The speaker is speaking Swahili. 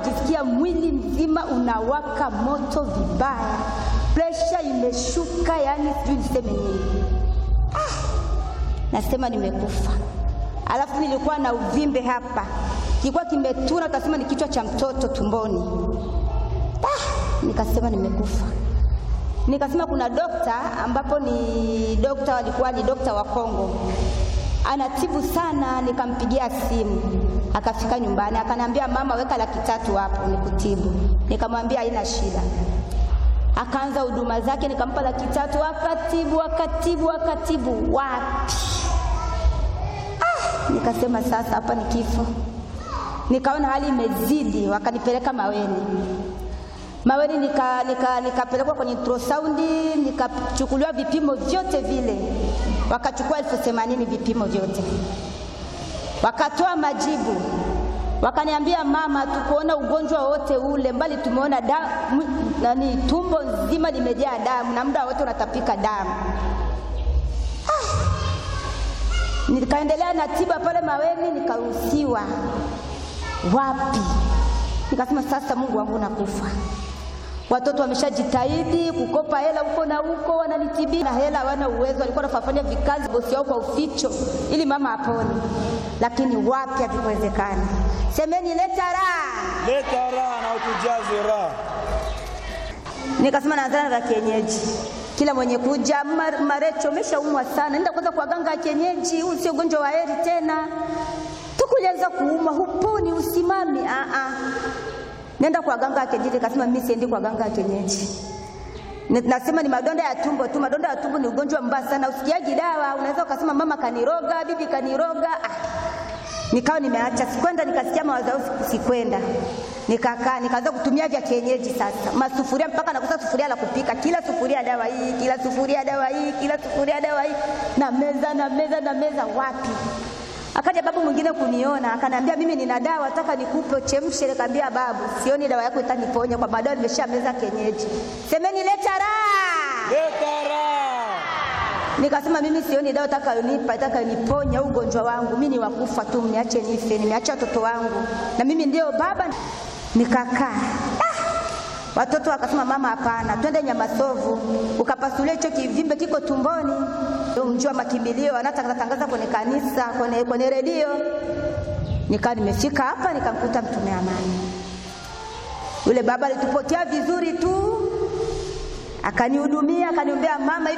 nikajisikia mwili mzima unawaka moto vibaya, presha imeshuka, yani sijui niseme nini. Ah, nasema nimekufa. Alafu nilikuwa na uvimbe hapa, kilikuwa kimetuna, utasema ni kichwa cha mtoto tumboni. Ah, nikasema nimekufa. Nikasema kuna dokta ambapo ni dokta, walikuwa ni dokta wa Kongo, anatibu sana. Nikampigia simu, akafika nyumbani, akaniambia mama, weka laki tatu hapo nikutibu. Nikamwambia haina shida. Akaanza huduma zake, nikampa laki tatu, akatibu akatibu akatibu, wapi ah, nikasema sasa hapa ni kifo. Nikaona hali imezidi, wakanipeleka Maweni. Maweni nika, nika, nikapelekwa kwenye ultrasound nikachukuliwa vipimo vyote vile, wakachukua elfu themanini vipimo vyote, wakatoa majibu, wakaniambia mama, tukuona ugonjwa wote ule, mbali tumeona damu, nani, tumbo nzima limejaa damu na muda wote unatapika damu. Ah, nikaendelea na tiba pale Maweni, nikaruhusiwa. Wapi? Nikasema sasa, Mungu wangu, nakufa watoto wameshajitahidi kukopa hela huko na huko, wananitibia na hela hawana uwezo. Walikuwa wanafanya vikazi bosi wao kwa uficho ili mama apone, lakini wapi, havikuwezekana. Semeni leta raha, Leta raha na utujaze raha. nikasema naanzana za kienyeji. Kila mwenye kuja "Mar- Marecho, umeshaumwa sana, nenda kwanza kwa ganga ya kienyeji, huu sio ugonjwa wa heri tena, tukulianza kuumwa, huponi, usimami. Ah, ah. Nenda kwa ganga ya kienyeji. Nikasema mimi siendi kwa ganga ya kienyeji. Ni- Nasema ni madonda ya tumbo tu. Madonda ya tumbo ni ugonjwa mbaya sana, usikiaji dawa. Unaweza ukasema mama kaniroga, bibi kaniroga. Ah. Nikawa nimeacha, sikwenda. Nikasikia mawazo yangu, siku- sikwenda. Nikakaa nikaanza kutumia vya kienyeji sasa, masufuria mpaka nakosa sufuria la kupika, kila sufuria dawa hii, kila sufuria dawa hii, kila sufuria dawa hii, na meza na meza na meza, wapi Akaja babu mwingine kuniona akaniambia, mimi nina dawa nataka nikupe uchemshe. Nikamwambia babu, sioni dawa yako itaniponya kwa baadaye, nimesha meza kienyeji. Semeni leta raha. Leta raha. Nikasema mimi sioni dawa itakayonipa itakayoniponya ugonjwa wangu, mimi ni wakufa tu, mniache nife, nimeacha watoto wangu na mimi ndio baba. Nikakaa ah! Watoto wakasema mama, hapana, twende Nyamasovu ukapasulia hicho kivimbe kiko tumboni. Ndio mji wa makimbilio, anatangaza kwenye kanisa, kwenye, kwenye redio. Nikawa nimefika hapa nikamkuta mtume amani. Yule baba alitupokea vizuri tu, akanihudumia, akaniombea mama